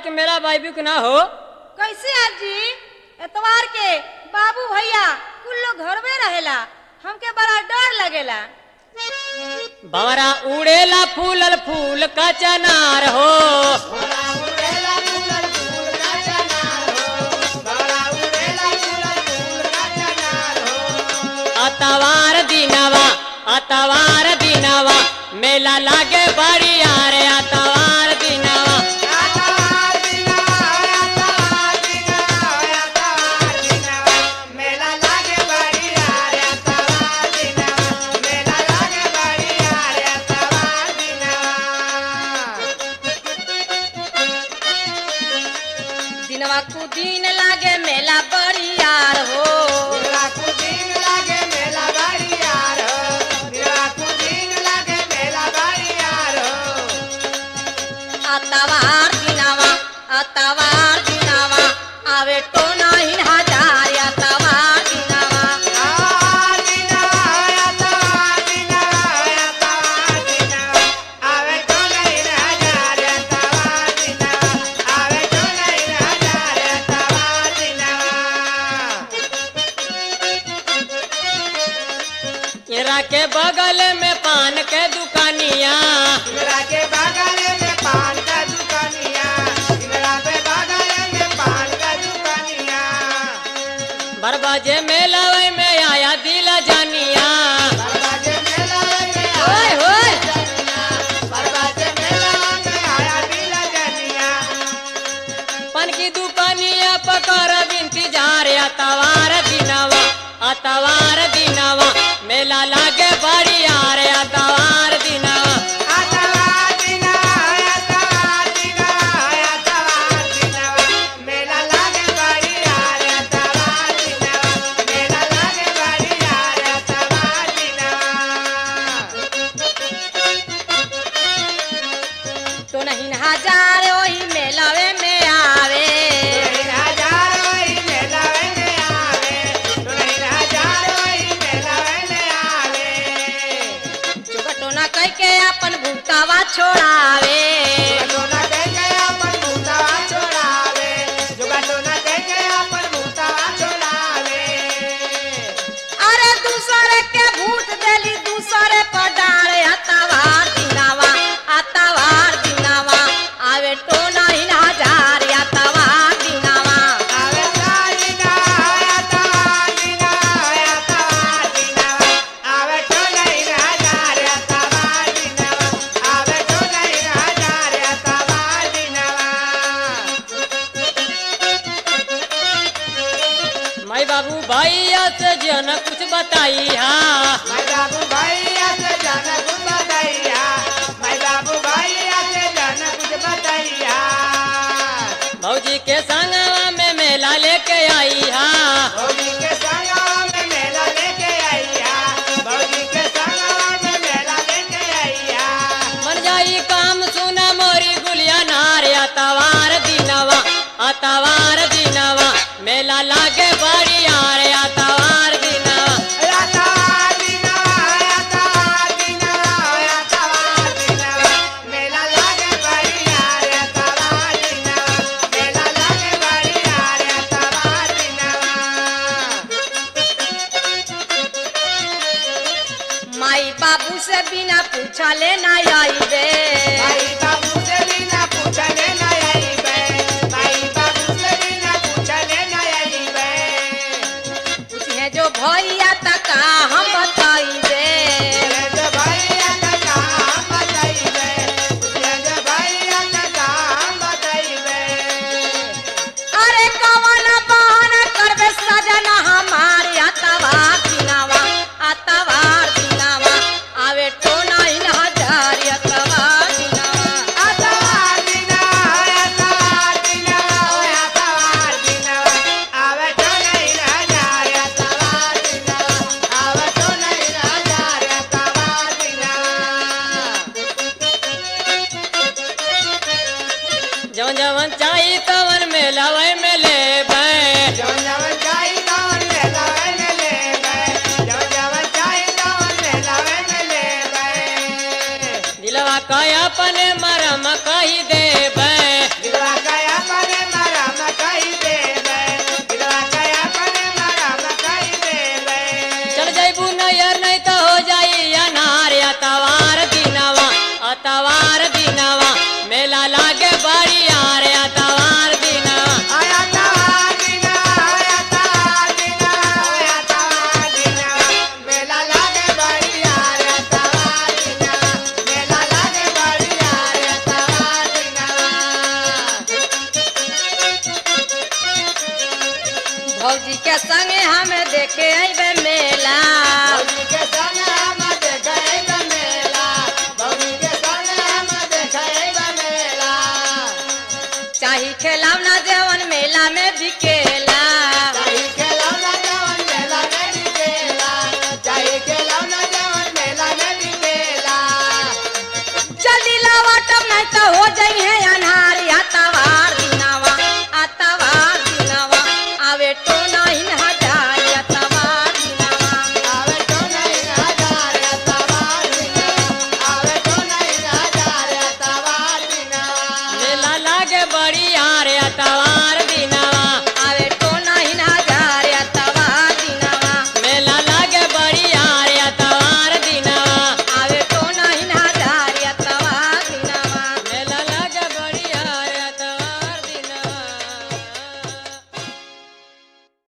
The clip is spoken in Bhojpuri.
के मेला बाइबू के ना हो कैसे आजी एतवार के बाबू भैया कुल लोग घर में रहेला हमके बड़ा डर लगेला भवरा उड़ेला फूलल फूल का चनार हो अतवार दिनवा अतवार दिनवा मेला लागे बड़ी यारे अतवार दिनवा दिनवा कु दिन लागे मेला बड़ी यार हो अतवार दिनवा अतवार दिनवा आवे तो नहीं हजार अतवार दिनवा इरा के बगल में पान के दुकानिया इंदिरा के बगल में पान का दुकानिया इंदिरा के बगल में पान का दुकानिया बरबाजे मेला वही में आया दिल जानिया बरबाजे मेला में ओए होए बरबाजे मेला में आया दिल जनिया पान की दुकानिया पकर बिनती जा रे अतवार दिनवा अतवार दिनवा मेला लागे बड़ी यार अतवार दिनवा आतवार दिना आतवार दिना आतवार दिना मेला लागे बड़ी यार आतवार दिना मेला लागे बड़ी यार आतवार दिना तो नहीं हजार वही मेलावे में आवे चुकटोना कह के अपन भूतावा छोड़ावे अरे दूसरे के भूत देली दूसरे पर डारे अतवार दिनावा अतवार दिनावा आवे तो नहीं हजार अतवार दिनावा माई बाबू भैया से जन कुछ बताई हा मैं बाबू भैया से जाना कुछ बताइया मैं बाबू भैया से जाना कुछ बताइया भौजी के संगवा में मेला लेके आई हा भौजी के संग में मेला लेके आइया भौजी के संग में मेला लेके आइया मन जाई काम सुना मोरी गुलिया नारे अतवार दिनवा अतवार दिनवा मेला लागे बड़ी यार अतवार दिनवा रातावार दिना रातावार दिना रातावार दिना मेला लागे बढ़िया रातावार दिना मेला लागे बढ़िया रातावार दिना माई बाबू से बिना पूछले ना आईबे भाई बाबू से बिना पूछले न आईबे भाई बाबू से बिना पूछले न आईबे पूछे जो भैया तक हम बताईबे जय भैया का काम बताइबे जय भैया का काम बताइबे अरे कवन बहन करबे सजना हमारे अतवार दिनावा अतवार दिनावा आवे तो नहीं हजार अतवार दिनावा आतवार दिना आतवार दिना आतवार दिना आवे तो नहीं ना जाए आतवार दिना आवे तो नहीं ना जाए आतवार दिना जवन जवन चाही तवन मेला वही में ले जवन जवन चाही तवन मेला में लेबे जवन जवन चाही तवन मेला में लेबे दिलवा का अपने मरम कही देबै दिलवा का लेके अइबे